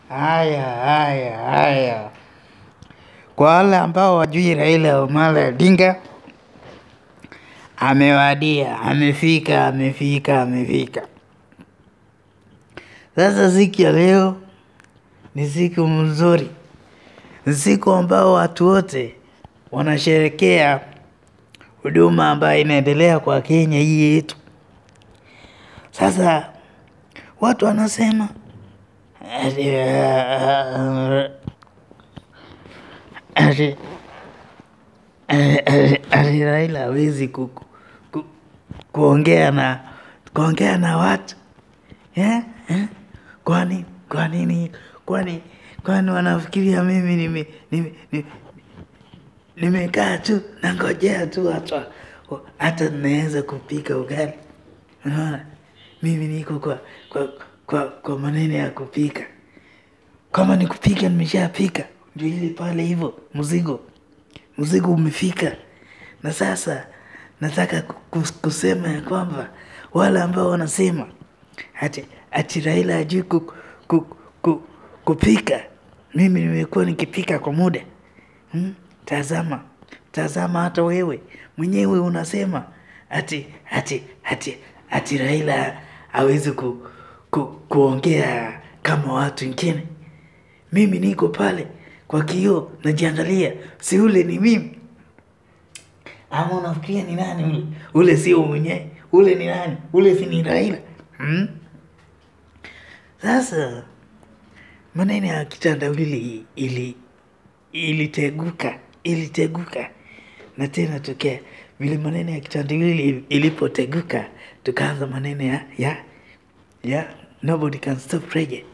Haya, haya, haya. Kwa wale ambao wajui Raila Amolo Odinga amewadia, amefika, amefika, amefika. Sasa siku ya leo ni siku mzuri, ni siku ambao watu wote wanasherekea huduma ambayo inaendelea kwa Kenya hii yetu. Sasa watu wanasema ati, uh, ati, ati, ati Raila hawezi ku, ku, kuongea na kuongea na watu yeah? Eh? Kwani kwa nini kwani kwani wanafikiria mimi nime nime nime- nimekaa tu nangojea tu hata hata naweza kupika ugali. Unaona, mimi niko kwa kwa kwa, kwa maneno ya kupika. Kama ni kupika nimeshapika, ndio ile pale hivyo, mzigo mzigo umefika, na sasa nataka ku- ku- kusema ya kwamba wale ambao wanasema ati ati Raila hajui ku, ku, ku, kupika, mimi nimekuwa nikipika kwa muda hmm? Tazama, tazama, hata wewe mwenyewe unasema ati ati ati ati Raila hawezi ku, ku, kuongea kama watu wengine. Mimi niko pale kwa kioo najiangalia, si ule ni mimi ama unafikiria ni nani ule? Ule sio mwenyewe, ule ni nani? Ule si ni Raila hmm? Sasa maneno ya kitandawili ili iliteguka iliteguka na tena tokea vile maneno ya kitandawili ilipoteguka tukaanza maneno ya ya ya nobody can stop reggae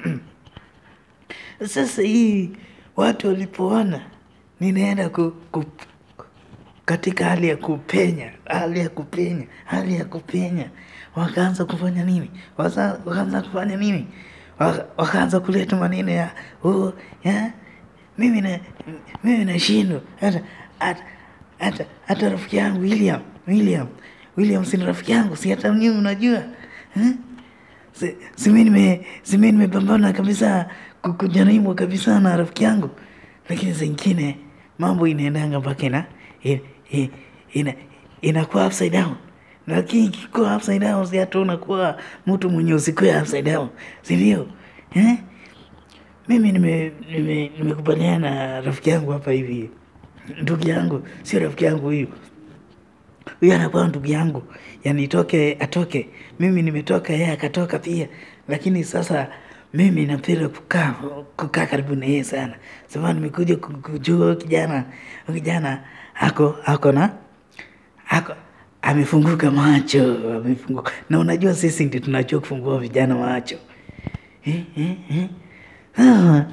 sasa hii watu walipoona ninaenda ku, ku, katika hali ya kupenya hali ya kupenya hali ya kupenya wakaanza kufanya nini Wasa- wakaanza kufanya nini Waka- wakaanza kuleta maneno ya oh, ya mimi na mimi nashindwa hata hata hata hata rafiki yangu William William William si ni rafiki yangu si hata mimi unajua eh? Si- si mi nime si mi nimepambana kabisa ku- kujaribu kabisa na rafiki yangu, lakini zingine mambo inaendanga mpaka ina ina, ina, ina inakuwa upside down, lakini ikikuwa upside down si hata unakuwa mtu mwenye usikuwa upside down, si ndio? Eh? Mimi nime nime nimekubaliana na rafiki yangu hapa hivi, ndugu yangu, sio rafiki yangu huyu huyu anakuwa ndugu yangu, yani itoke atoke, mimi nimetoka, yeye akatoka pia. Lakini sasa mimi napenda kukaa kukaa karibu na yeye sana, sababu nimekuja ku- kujua huyu kijana huyu kijana ako ako na ako amefunguka macho, amefunguka na unajua sisi ndio tunajua kufungua vijana macho eh, eh, eh. Ah.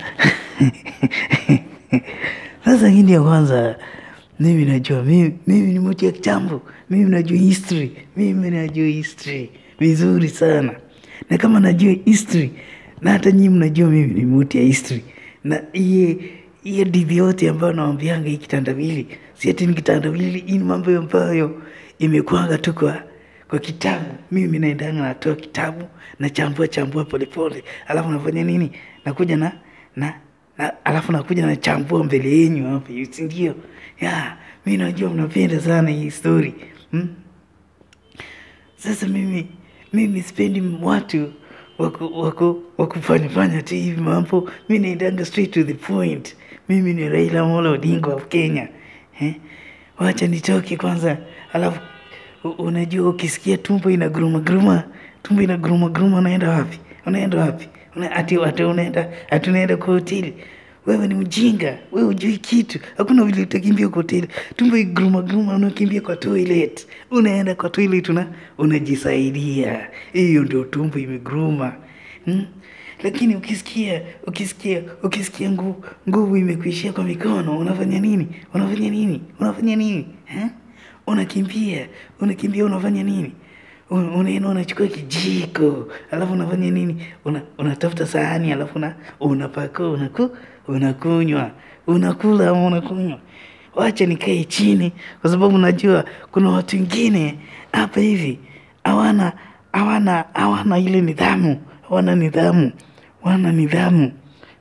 Sasa hii ndio kwanza mimi najua mimi, mimi ni mtu ya kitambo, mimi najua history, mimi najua history vizuri sana, na kama najua history na hata nyinyi mnajua mimi ni mtu ya history, na iye hiyo didhi yote ambayo nawambianga hii kitandawili, si ati ni kitandawili, hii ni mambo ambayo imekuanga tu kwa kwa kitabu. Mimi naendanga natoa kitabu nachambua chambua polepole, alafu nafanya nini? Nakuja na na, na alafu nakuja nachambua mbele yenyu hapa, si ndio? Ya, mi najua mnapenda sana hii story hmm? Sasa mimi mimi sipendi watu waku waku wakufanya fanya tu hivi mambo. Mi naendanga straight to the point. Mimi ni Raila Amolo Odinga wa Kenya eh? Wacha nitoke kwanza, alafu u- unajua ukisikia tumbo inaguruma guruma, tumbo inaguruma guruma, unaenda wapi? Unaenda wapi? Una, ati, ati unaenda ati unaenda kwa hoteli wewe ni mjinga, wewe hujui kitu. Hakuna vile utakimbia kwa hoteli, tumbo iguruma guruma, unakimbia kwa toilet, unaenda kwa toilet una, unajisaidia. Hiyo ndio tumbo imeguruma hmm? Lakini ukisikia ukisikia ukisikia nguvu nguvu imekuishia kwa mikono, unafanya nini? Unafanya nini? Unafanya nini eh? Unakimbia, unakimbia, unafanya nini? Un- unaenda unachukua kijiko alafu unafanya nini una, unatafuta sahani alafu una, unapakua unaku, unakunywa unakula ama unakunywa wacha nikae chini kwa sababu najua kuna watu wengine hapa hivi hawana hawana hawana ile nidhamu hawana nidhamu wana nidhamu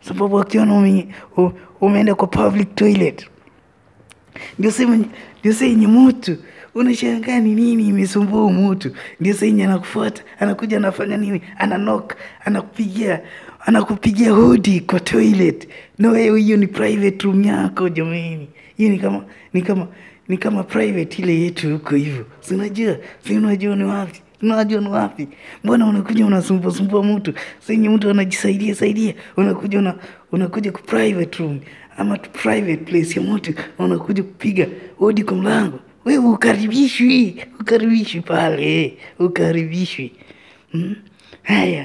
sababu akiona ume, u- umeenda kwa public toilet ndio sema ndio saa yenye mtu unashangaa ni nini imesumbua huyu mtu ndio saa yenye anakufuata anakuja anafanya nini ananok anakupigia anakupigia hodi kwa toilet no wewe hiyo ni private room yako jamani hiyo ni kama ni kama ni kama private ile yetu huko hivyo si unajua si unajua ni wapi unajua ni wapi mbona unakuja unasumbua sumbua mtu senye mtu anajisaidia saidia unakuja una, unakuja ku private room ama tu private place ya mtu unakuja kupiga hodi kwa mlango wewe ukaribishwi ukaribishwi pale ukaribishwi hmm? haya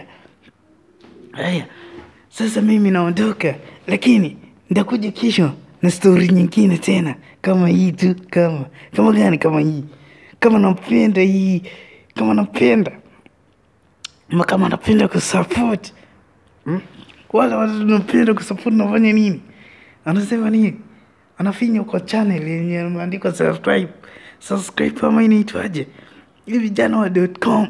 haya sasa mimi naondoka lakini nitakuja kesho na stori nyingine tena kama hii tu kama kama gani kama hii kama napenda hii kama napenda ama kama napenda kusupport hmm? wale watu napenda kusupport nafanya nini anasema nini anafinya kwa channel yenye imeandikwa subscribe subscribe ama inaitwaje hii vijana wa com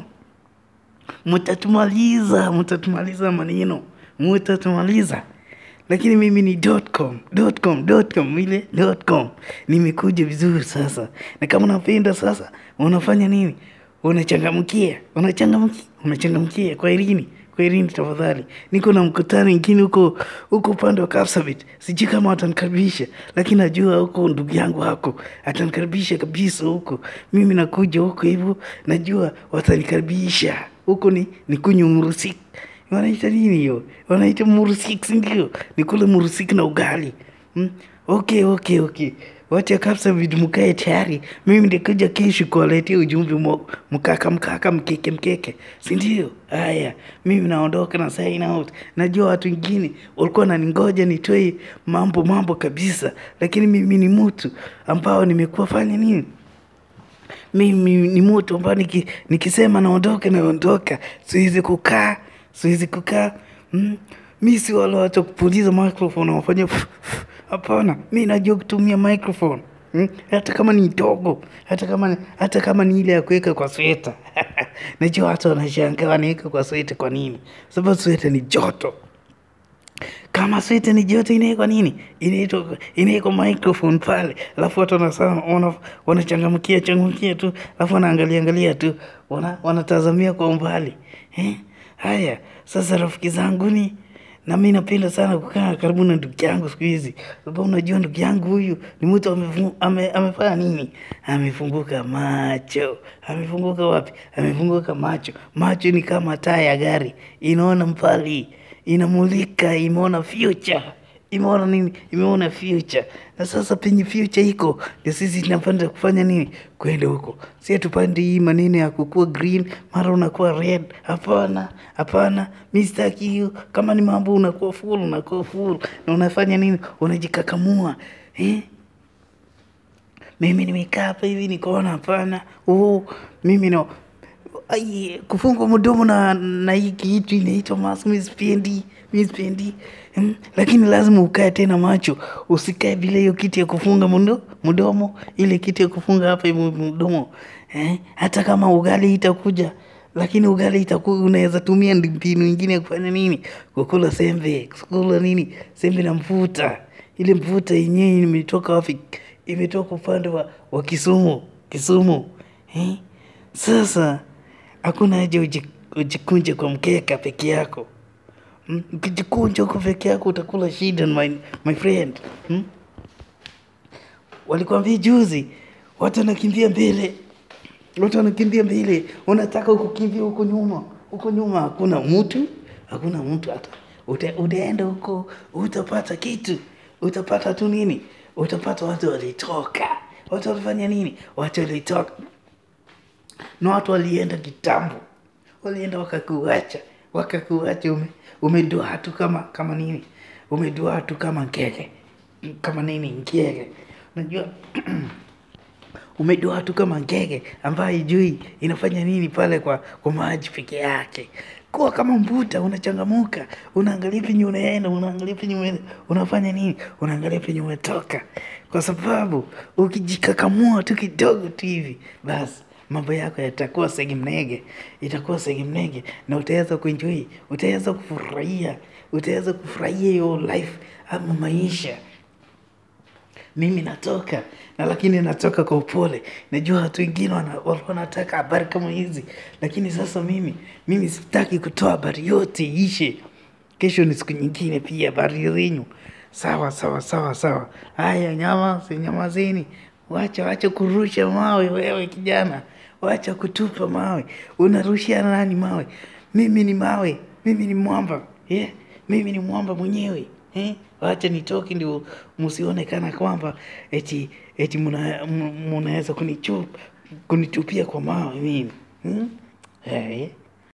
mtatumaliza mtatumaliza maneno mtatumaliza lakini mimi ni .com, .com, .com, ile .com. nimekuja vizuri sasa na kama unapenda sasa unafanya nini unachangamkia unachangamkia unachangamkia kwa irini kwa irini tafadhali niko na mkutano ingine huko huko upande wa Kapsabet sijui kama watanikaribisha lakini najua huko ndugu yangu hako atanikaribisha kabisa huko mimi nakuja huko hivyo najua watanikaribisha huko ni ni kunywa murusik wanaita nini hiyo wanaita murusik sindio ni kule murusik na ugali hmm? okay okay okay wacha kabisa vitu mkae tayari mimi ndikuja kesho kuwaletea ujumbe mo- mkaka mkaka mkeke mkeke sindio haya mimi naondoka na sign out najua watu wengine walikuwa naningoja nitoe mambo mambo kabisa lakini mimi ni mtu ambao nimekuwa fanya nini mimi ni mtu ambao niki, nikisema naondoka naondoka siwezi kukaa siwezi kukaa mm. mi si wale watu wa kupuliza microphone wafanya hapana mi najua kutumia microphone mm. hata kama ni dogo hata kama ni- hata kama ni ile ya kuweka kwa sweta najua watu wanashangaa wanaweka kwa sweta kwa nini sababu sweta ni joto kama sweta ni joto inawekwa nini inaitwa inawekwa microphone pale alafu watu wanasema wana- wanachangamkia changamkia tu alafu wanaangalia angalia tu wana, wanatazamia kwa umbali eh? haya sasa rafiki zangu ni na mi napenda sana kukaa karibu na ndugu yangu siku hizi sababu unajua ndugu yangu huyu ni mtu amefu- ame, amefanya nini amefunguka macho amefunguka wapi amefunguka macho macho ni kama taa ya gari inaona mbali inamulika imeona future imeona nini imeona future na sasa penye future iko ndio sisi tunapanda kufanya nini kwenda huko si atupande hii maneno ya kukua green mara unakuwa red hapana hapana mi sitaki hiyo kama ni mambo unakuwa full unakuwa full na unafanya nini unajikakamua eh? mimi nimekaa hapa hivi nikaona hapana oh, mimi no ai, kufunga mdomo na na hii kitu inaitwa mask mi sipendi mi sipendi mm, lakini lazima ukae tena macho usikae bila hiyo kitu ya kufunga mdo, mdomo ile kitu ya kufunga hapa hivi mdomo eh? hata kama ugali itakuja lakini ugali itakuwa unaweza tumia ndi- mbinu ingine ya kufanya nini kukula sembe kukula nini sembe na mfuta ile mfuta yenyewe imetoka wapi imetoka upande wa, wa kisumu kisumu eh? sasa hakuna haja uji- ujikunje kwa mkeka peke yako Mm, ukijikunja huko peke yako utakula shida my, my friend mm? walikwambia juzi watu wanakimbia mbele watu wanakimbia mbele unataka kukimbia huko nyuma huko nyuma hakuna mtu hakuna mtu hata Uta, utaenda huko utapata kitu utapata tu nini utapata watu walitoka watu walifanya nini watu walitoka na watu walienda kitambo walienda wakakuacha wakakuacha ume, umedoa tu kama kama nini umedoa tu kama ngege kama nini ngege unajua umedoa tu kama ngege ambayo ijui inafanya nini pale kwa, kwa maji peke yake kuwa kama mbuta unachangamuka unaangalia penye unaenda unaangalia penye umeenda unafanya nini unaangalia penye umetoka kwa sababu ukijikakamua tu kidogo tu hivi basi mambo yako yatakuwa segemnege itakuwa segemnege na utaweza kuenjoy utaweza kufurahia utaweza kufurahia hiyo life ama maisha mimi natoka na lakini natoka kwa upole najua watu wengine wana- walikuwa wanataka habari kama hizi lakini sasa mimi mimi sitaki kutoa habari yote ishe kesho ni siku nyingine pia habari zenyu sawa sawa sawa sawa haya nyama nyamazeni wacha wacha kurusha mawe wewe kijana wacha kutupa mawe unarushia nani mawe mimi ni mawe mimi ni mwamba yeah? mimi ni mwamba mwenyewe eh? wacha nitoke ndio msionekana kwamba eti eti muna- mu- munaweza kunichup kunitupia kwa mawe mimi hmm? eh?